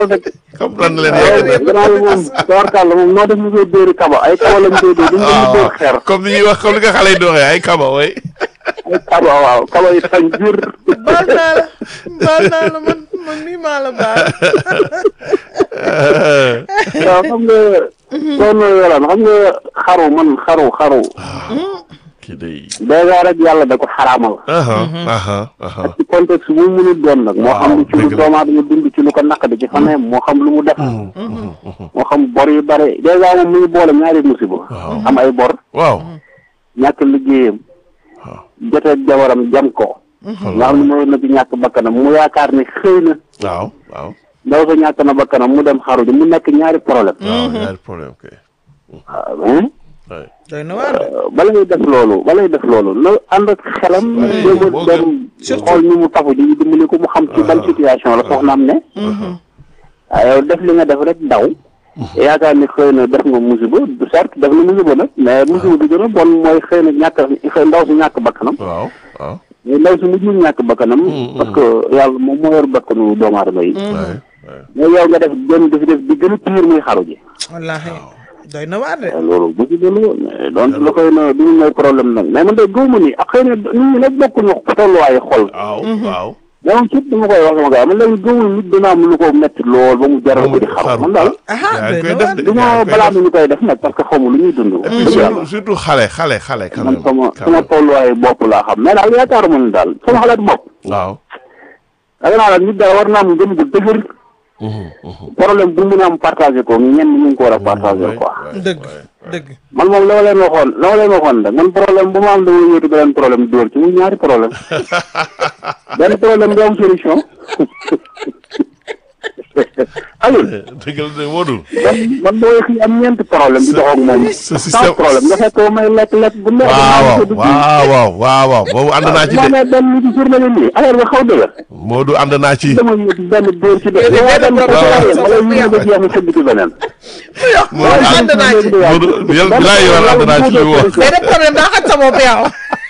comprendre leen waaw yéen. gannaaw bi moom tawarkàlla moom noo def ñu koy dóori kaba ay kaba lañ koy dóor duñ ko dóor xeer comme ni ñuy wax comme li nga xale yi doxee ay kaba way ay kaba waaw kaba yi tañ jur baal naa la baal naa la man man mii maa la baal. waaw xam nga soxna yolaan xam nga xaru man xaru xaru kii day. dèjà rek yàlla da ko xaraamal aha aha aha ci contexte bu mu mënul doon nag moo xam lu ci lu dëgg la. doomu aadama dund ci lu ko naqadi ci faneem moo xam lu mu def moo xam bor yu bare dèjà moom mu ngi boole ñaari musiba am ay bor waaw. ñàkk liggéeyam jotee jabaram jam ko nga xam ne mooy na ci ñàkk bakkanam mu yaakaar ne xëy na waaw waaw. ndaw sa ñàkk na bakkanam mu dem xaru ji mu nekk ñaari problème waaw ñaari problème kay. waaw hein waay. doy na waar de. bala ngay def loolu bala ngay def loolu na ànd ak xelam jéem a moo dem Surtout- xool ñu mu tafu ji dimbali ko mu xam ci ban situation la soxnaam ne waaw yow def li nga def rek daw yaakaar ni xëy na def nga musiba du certes def na musiba nag mais musiba bi gën a bon mooy xëy na ñàkk xëy ndaw si ñàkk bakkanam waaw waaw. mais ndaw si mujjul ñàkk bakkanam parce que yàlla moom moo yor bakkanu doomu aadama yi waay waay. mais yow nga def benn def def bi gën a pire muy xaru ji wallaahi doy na waar de. loolu bu ci gënu donc la koy na du ñu may problème nag mais man de gëwma ni ak xëy na nit ñi nag bokkuñu tolluwaayu xol waaw waaw. mais moom surtout dama koy wax sama gars man léegi gëwul nit dina am lu ko metti lool ba mu jaral ko di xaru man daal aha yaa ngi doy koy na def waar de. de. du ma balaa ñu koy def nag parce que xamu lu ñuy dund et puis dëgg yàlla surtout surtout xale xale xale quand man même. sama quand sama même. tolluwaayu bopp laa xam mais daal yaakaaruma ni daal sama xalaat bopp waaw. danga naa daal nit daal war naa am gën gu dëgër problème bu mun a am partagé ko ñenn ñu ngi ko war a partagé quoi dëgg dëgg. man moom la ma leen waxoon la ma leen waxoon rek man problème bu ma am dama yóotu beneen problème dóor ci muy ñaari problème benn problème du am solution alul dëgg la de Modou. man man boo xii am ñeenti problème di dox ak moom sa sans système- problème nga fekk may lekk lekk bu neex waaw waaw waaw waaw waaw boobu ànd naa ci moo de ne benn nit ci journée bi nii affaire bi xaw dëgër Modou ànd naa ci. dama yóotu benn dóor ci de Déedéet, waaye benn benn problème problème sax wala sax ñu ne ba jeex mu sëgg ci beneen Modou ànd naa ci. Modou yàlla bilaay yow ànd naa ci li mu wax. mais de problème daa xaj sa bopp yow.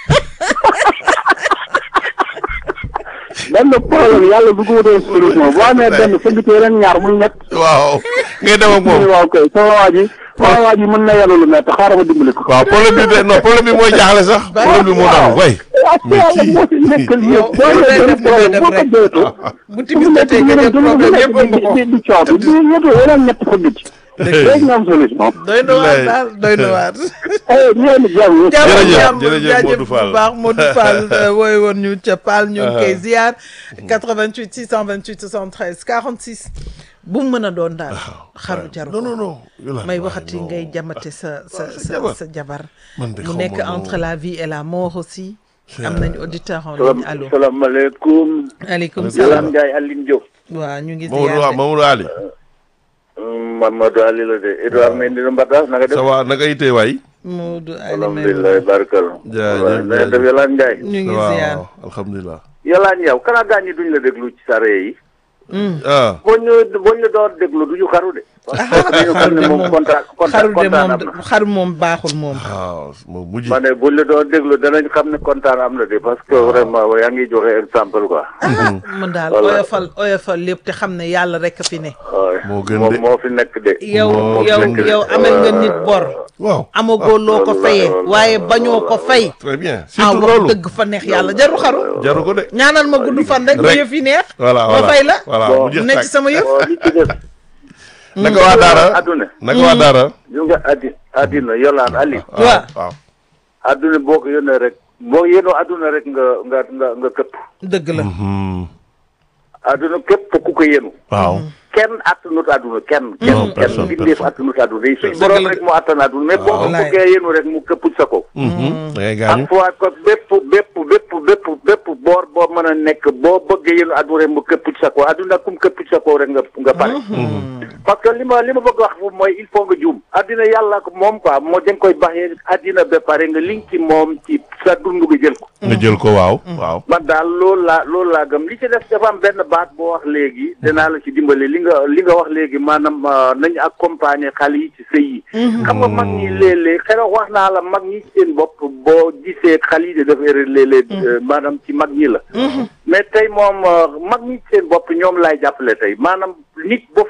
benn problème yàlla bu ko wutee solution boo amee benn sëgg ci yeneen ñaar muy ñett waaw ngay dem ak mu ne moom. waaw kay sama waa ji sama waa ji mën na yàlla lu métti xaaral ma dimbali ko waaw problème bi de non problème bi mooy jaaxle sax. problème bi moo tax way. ak yàlla moo ci nekkal yow yëpp boo yow nee def benn li ngay problème boo ko def jooytu bu timis jotee nga jël problème yëpp ëmb ko. di di coow bi di yëtu yeneen ñett fëgg ci léegi nga am solution doy na waar daal doy na waar. eh ñeen jàmm Jërëjëf, jàmm jërëjëf jaajëf Modou Fall. bu baax Modou Fall wooy woon ñu ca Paal ñu ngi koy ziar 88 628 73 46 bu mu mën a doon daal xaru jaru non ko non non. Yolande, may waaye waxati non. ngay jamate sa sa sa sa jabar. sa jabar Man de mu xaw nekk ma entre la vie et la mort aussi C'est am vrai. nañ auditeur en ligne allo salaamaaleykum aleykum Waaleykum salaam Yolande Ndiaye Aline Diop waaw ñu ngi Mamadou waaw ziar de. Mamadou Ali. Mamadou Ali la de Edouard Mendy na Mbatas naka def ça va naka itee waay. Modou Ali alhamdulilah barkal Jaajëf, na def jaajëf. Yolande Ndiaye ñu ngi waaw ziar alhamdulilah. Yolande yow kana gaañ ñi duñ la déglu ci sare yi ah boo ñu boo ñu door déglu duñu xaru de parce que dañu xam xaru ne de moom moom kontaan kontaan xaru de kontaan moom am na xaru moom baaxul moom waaw moom mujj. ma ne buñ la doon déglu danañ xam ne kontaan am na de parce que vraiment yaa ngi joxe exemple quoi man daal Voilà. oyofal oyofal lépp te xam ne yàlla rek a fi ne waaw Moo gën moom de. moo fi nekk de yow Moo yow gën de. yow amel nga nit bor waaw. amagoo loo ko loolu la, fayee loolu la, waaye loolu bañoo la, ko loolu fay très bien ah surtout wax loolu. dëgg fa neex yàlla jaru xaru jaru ko de. ñaanal ma gudd fan rek ba Rek. yëf yi neex voilà ma voilà fay la voilà Bon. mu jeex nekk tàkk. ci sama yëf bon li ci des naka waa Daara. adduna naka waa Daara. ñu nga addi addina Yolande Ali waaw waaw. adduna boo ko yónnee rek boo yénoo adduna rek nga nga nga nga këpp dëgg la Hmm. adduna képp ku ko yénu waaw. kenn attanut adduna kenn Non, kenn kenn personne, bindeef personne. attanut adduna yi suñ Dëgg borom la rek moo attan adduna mais boo ko Wallaay. bëggee yénu rek mu këpp sa ko Mhm. da ngay gaañu. ak fois ko bépp bépp bépp bépp bépp boor boo mën a nekk boo bëggee yénu adduna rek mu këpp sa ko adduna kum këpp sa ko rek nga nga pare parce que li ma li ma bëgg wax foofu mooy il faut nga juum addina yàlla ko moom quoi moo dañ koy baxee addina ba pare nga liñ ci moom ci sa dund nga jël ko nga jël ko waaw. waaw. man daal loolu laa loolu laa gëm li ci def dafa am benn baat boo wax léegi danaa la ci dimbale li nga li nga wax léegi maanaam euh, nañu accompagner xale yi ci sëy yi xam nga mag ñi léeg-léeg xëy na wax naa la mag ñi ci seen bopp boo gisee xale yi de dafa erreur léeg-léeg euh, maanaam ci mag ñi la mais tey moom euh, mag ñi ci seen bopp ñoom laay jàppale tey maanaam nit bu